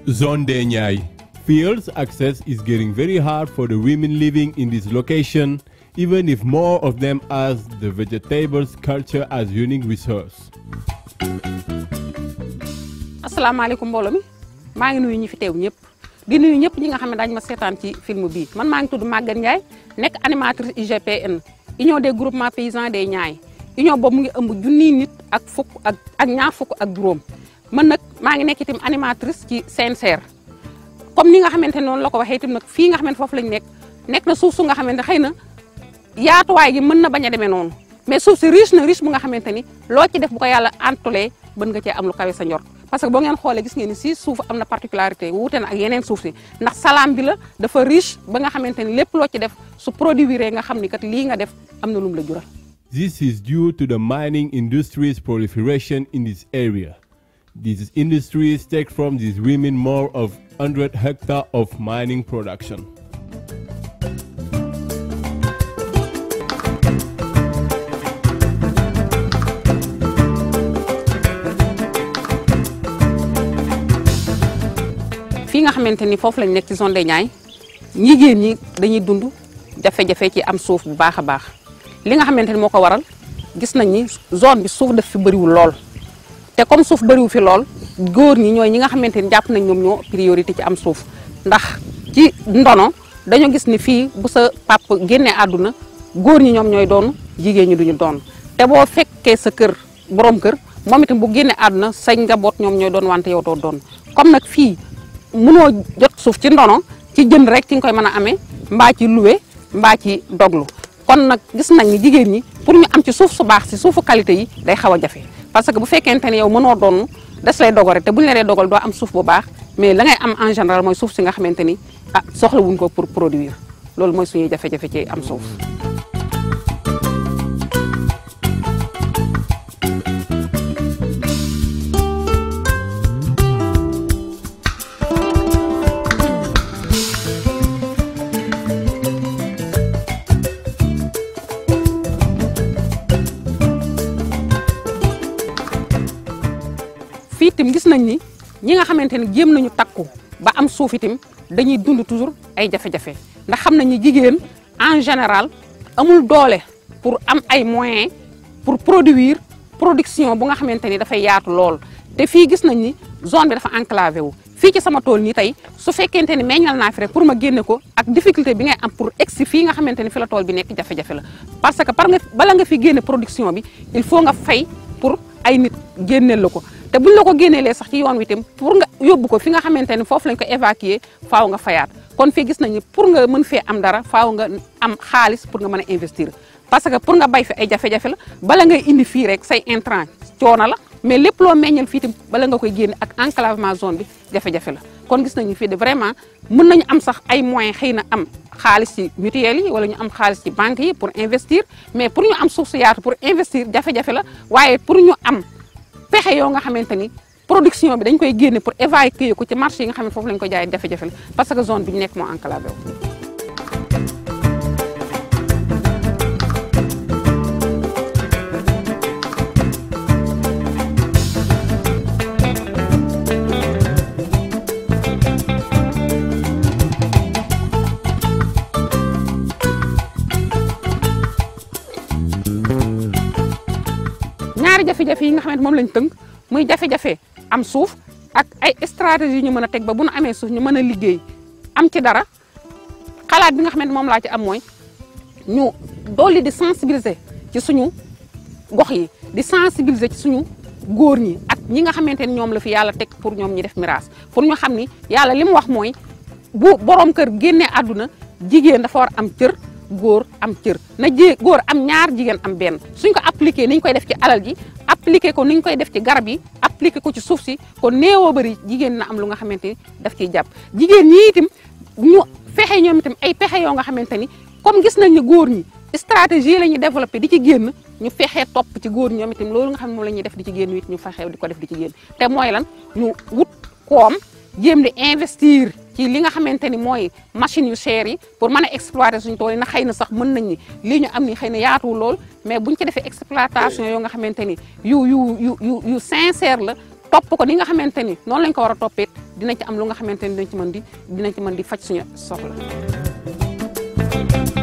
Zone de Nyai. Fields access is getting very hard for the women living in this location, even if more of them as the vegetables culture as unique resource. asalaamaaleykum mbooloo mi maa ngi nuyu ñi fi teew ñëpp di nuyu ñëpp ñi nga xam ne daañu ma seetaan ci film bii man maa ngi tudd Maguette Ndiaye nekk animatrice UGPN union des groupements paysans des Niayes union boobu mu ngi ëmb junniy nit ak fukk ak ak ñaar fukk ak juróom man nag maa ngi nekk itam animatrice ci CNCR comme ni nga xamante ne noonu la ko waxee itam nag fii nga xamante foofu lañ nekk nekk na suuf su nga xamante xëy na yaatuwaay gi mën na bañ a demee noonu mais suuf si riche na riche bu nga xamante ni loo ci def bu ko yàlla antulee bën nga cee am lu kawe sa njort parce que boo ngeen xoolee gis ngeen ni si suuf am na particularité wuute na ak yeneen suuf si ndax salaam bi la dafa riche ba nga xamante ni lépp loo ci def su produire nga xam ni kat lii nga def am na lum la jural. This is due to the mining industry's proliferation in this area. These industries take from these women more of 100 hectares of mining production. fii nga xamante ni foofu lañ nekk ci zone des Niayes jigéen ñi dañuy dund jafe-jafe ci am suuf bu baax a baax li nga xamante ni moo ko waral gis nañ ni zone bi suuf daf fi bëriwul lool te comme suuf bëriwu fi lool góor ñi ñooy ñi nga xamante ni jàpp nañ ñoom ñoo priorité ci am suuf ndax ci ndono dañoo gis ni fii bu sa pap génnee àdduna góor ñi ñoom ñooy doon jigéen ñi duñu doon te boo fekkee sa kër borom kër moom itam bu génnee àdduna say njaboot ñoom ñooy doon wante yow doo doon comme nag fii mënoo jot suuf ci ndono ci jënd rek ci nga koy mën a amee mbaa ci luwe mbaa ci doglu kon nag gis nañ ni jigéen ñi pour ñu am ci suuf su baax si suufu qualité yi day xaw a jafe parce que bu fekkente ne yow mënoo doon des lay dogal te bu ñu la dee dogal doo am suuf bu baax mais la ngay am en général mooy suuf si nga xamante ni ah soxla wuñ ko pour produire loolu mooy suñuy jafe-jafe ci am suuf. fii itam gis nañ ni ñi nga xamante ni jéem nañu takku ba am suuf itam dañuy dund toujours ay jafe-jafe ndax xam nañ ni jigéen en général amul doole pour am ay moyens pour produire production bu nga xamante ni dafay yaatu lool te fii gis nañ ni zone bi dafa enclavé wu fii ci sama tool nii tey su fekkente ni meññal naa fi rek pour ma génne ko ak difficulté bi ngay am pour egsi fii nga xamante ni fi la tool bi nekk jafe-jafe la parce que par nga bala nga fi génne production bi il faut nga fay pour ay nit génneel la ko te buñ la ko génneelee sax ci yoon wi itam pour nga yóbbu ko fi nga xamante ni foofu lañ ko évacuer faaw nga fayaat kon fii gis nañu pour nga mën fee am dara faaw nga am xaalis pour nga mën a investir parce que pour nga bay fi ay jafe-jafe la bala ngay indi fii rek say intrant coono la mais lépp loo meññal fii itam bala nga koy génne ak enclavement zone bi jafe-jafe la kon gis nañu fii de vraiment mën nañu am sax ay moyens xëy na am xaalis ci mutuelle yi wala ñu am xaalis ci banque yi pour investir mais pour ñu am suuf su yaatu pour investir jafe-jafe la waaye pour ñu am pexe yoo nga xamante ni production bi dañ koy génne pour évacuer ko ci marché yi nga xam ne foofu lañ ko jaay jafe-jafe la parce que zone bi ñu nekk moo enclavé wu. ñaari jafe-jafe yi nga xamante moom lañ tënk muy jafe-jafe am suuf ak ay stratégie yu ñu mën a teg ba bu nu amee suuf ñu mën a liggéey am ci dara xalaat bi nga xamante moom laa ci am mooy ñu dolli di sensibiliser ci suñu gox yi di sensibiliser ci suñu góor ñi ak ñi nga xamante ni ñoom la fi yàlla teg pour ñoom ñi def miraas pour ñu xam ni yàlla li mu wax mooy bu borom kër génnee àdduna jigéen dafa war am cër góor am cër na jé góor am ñaar jigéen am benn suñ ko appliqué ni ñu koy def ci alal ji appliqué ko ni ñu koy def ci garab yi appliqué ko ci suuf si kon néewoo bëri jigéen na am lu nga xamante ni daf ciy jàpp jigéen ñi itam ñu fexe ñoom itam ay pexe yoo nga xamante ni comme gis nañ ne góor ñi stratégie la ñuy développé di ci génn ñu fexe topp ci góor ñi ñoom itam loolu nga xam ne moom la ñuy def di ci génn it ñu fexe di ko def di ci génn te mooy lan ñu wut koom jéem di investir ci li nga xamante ni mooy machine yu cher yi pour mën a exploiter suñu tool yi na xëy na sax mën nañ ni lii ñu am ni xëy na yaatuwul lool mais buñ ci defee exploitation yoo nga xamante ni yu yu yu yu yu sincère la topp ko ni nga xamante ni noonu lañ ko war a toppee dinañ ci am lu nga xamante ni dinañ ci mën di dinañ ci mën di faj suñu soxla